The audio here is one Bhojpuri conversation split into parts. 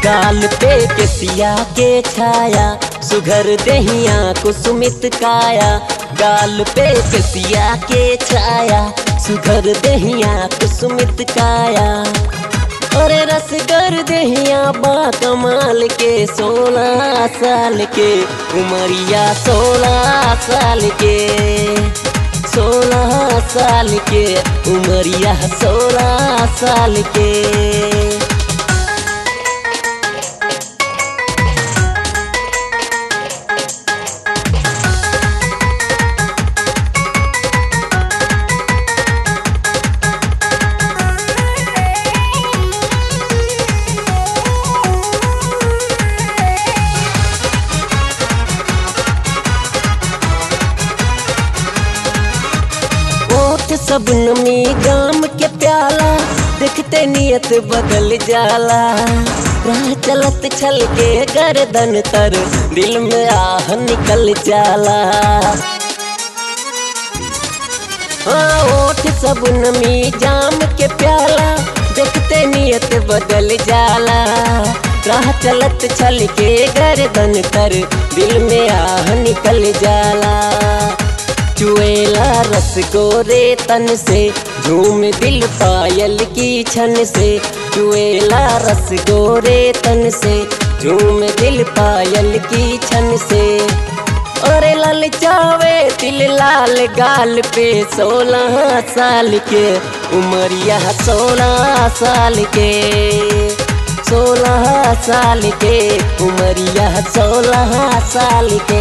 गाल पे केसिया के छाया सुघर दहिया कुसुमित काया गाल पे केसिया के छाया सुघर दहिया कुसुमित काया अरे रसगर दहिया बा कमाल के सोलह साल के उमरिया सोलह साल के सोलह साल के उमरिया सोलह साल के ओठ सब नमी गाम के प्याला देखते नियत बदल जाला राह चलत छल के गर्दन तर दिल में आह निकल जाला हाँ ओठ सब नमी जाम के प्याला देखते नियत बदल जाला राह चलत छल के गर्दन तर दिल में आह निकल जाला चुएला रस गोरे तन से झूम दिल पायल की छन से चुएला रस गोरे तन से झूम दिल पायल की छन से और लल चावे दिल लाल गाल पे सोलह साल के उमरिया सोलह साल के सोलह साल के उमरिया सोलह साल के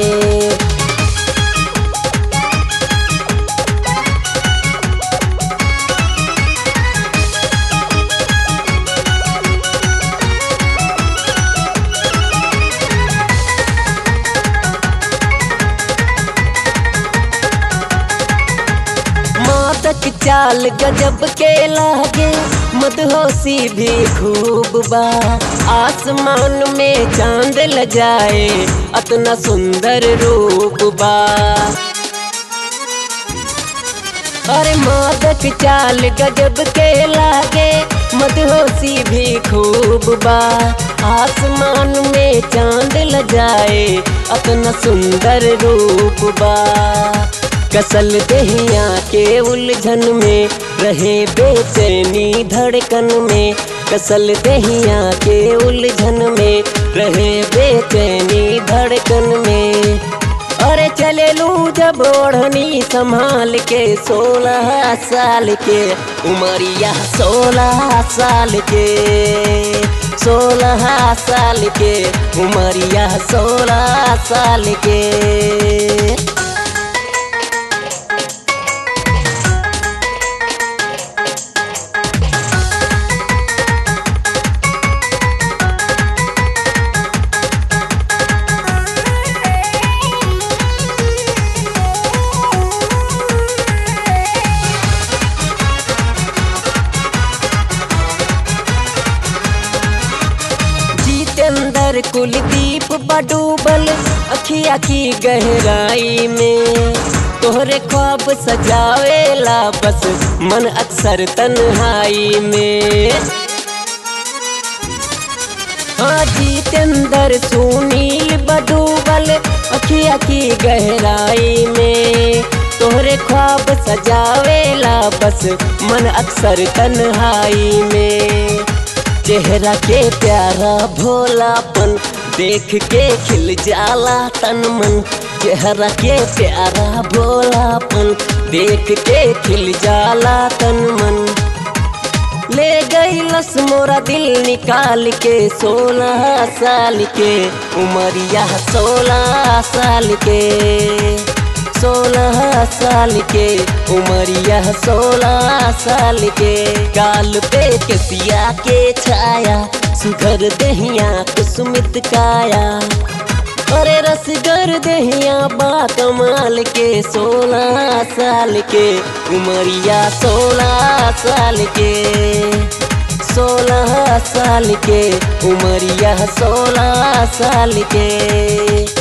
मादक चाल गजब के लागे मदहोशी भी खूब बा आसमान में चांद ल जाए अतना सुंदर रूप बा अरे मादक चाल गजब के लागे मदहोशी भी खूब बा आसमान में चांद ल जाए अतना सुंदर रूप बा कसल दहिया के उलझन में रहे बेचैनी धड़कन में कसल दहिया के उलझन में रहे बेचैनी धड़कन में अरे चले लू जब ओढ़नी संभाल के सोलह साल के उमरिया सोलह साल के सोलह साल के उमरिया सोलह साल के जितेंद्र कुलदीप बडूबल अखिया की गहराई में तोहरे ख्वाब सजावेला बस मन अक्सर तन्हाई में हाँ जितेंद्र सुनील बडूबल अखिया की गहराई में तोहरे ख्वाब सजावेला बस मन अक्सर तन्हाई में चेहरा के प्यारा भोलापन देख के खिल जाला तन मन चेहरा के प्यारा भोलापन देख के खिल जाला तन मन ले गई लस मोरा दिल निकाल के सोलह साल के उमरिया सोलह साल के सोलह साल के उमरिया सोलह साल के गाल पे केसिया के छाया सुघर दहिया कुसुमित काया अरे रसगर दहिया बा कमाल के सोलह साल के उमरिया सोलह साल के सोलह साल के उमरिया सोलह साल के